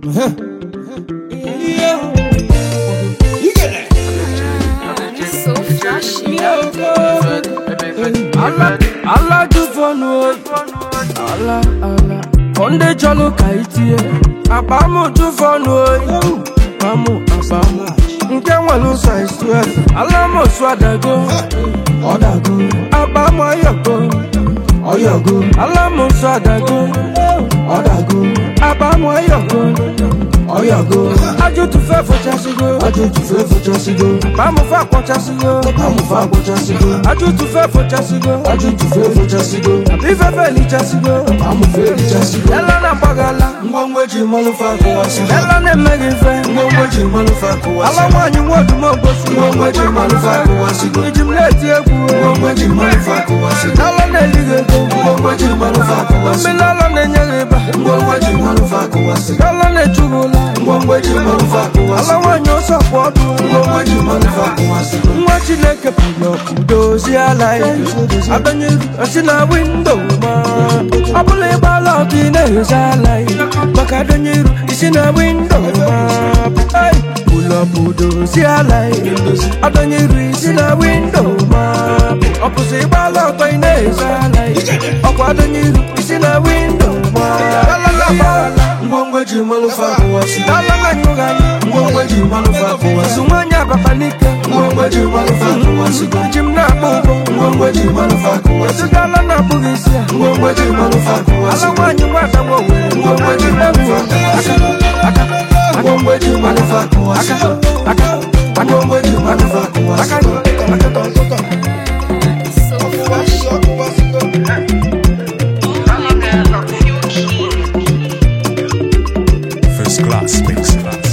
So flashy. ala ala ju fọnù o ala ala kọ́ndé jọlọ ka itie àbámu ju fọnù o àbámu àbámu nke nwere size twelve alamosu adago ọdago àbámu ọyọgo ọyọgo alamosu adago ọdago àbámu ọyọgo ọyọgo ajútùfẹ́ fọchasigo ajútùfẹ́ fọchasigo àbámu fẹ́ àkọchasigo àbámu fẹ́ àkọchasigo ajútùfẹ́ fọchasigo ajútùfẹ́ fọchasigo àbífẹ́fẹ́ lìchasigo àbámu fẹ́ lìchasigo ẹlọ na gbagala ngwongwo eji mmanụ fa akụwasigo ẹlọ na-emeghị ife ngwongwo eji mmanụ fa akụwasigo ala nwaanyị nwodumo gosi ngwongwo eji mmanụ fa akụwasigo iji m na-eti egwu ngwongwo eji mmanụ fa akụwasigo alọ na-elighị ego ngwongwo eji mmanụ fa akụwasigo mmiri alọ na-enye gị ịba ngwongwo eji mmanụ fa akụwasigo alọ na-ejughị ụla ngwongwo eji mmanụ fa akụwasigo ala nwaanyị ọsọ kwụ ọdụ ngwongwo eji mmanụ fa akụwasigo nwa chineke pụrụ ọkụ dozie ala ya abanyere osi na windo ma ọ bụla ịgbala ọkụ ị na-ehicha ala ya maka adonyeru isi na windo ma Hey! ụlọbụ dozie ala ya adonyeru isi na windo ma ọ bụzi ịgbala ọkụ ị na-ehicha ala ya ọkwa adonyeru isi na windo ma ngwongwo eji mmanụ fa akụwasị dalala nyụghanya ngwongwo eji mmanụ fa akụwasị nwanyị ababa n'ike ngwongwo eji mmanụ fa akụwasị ji m na-akpọ ụgbọ ngwongwo eji mmanụ fa akụwasị edugala na-akpụghị isi ya ngwongwo eji mmanụ fa akụwasị ala nwanyị nwada nwa were ngwongwo eji mmanụ fa akụwasị ngwongwo eji mmanụ fa akụwasị ngwongwo eji mmanụ fa akụwasị So flashy. First class mix.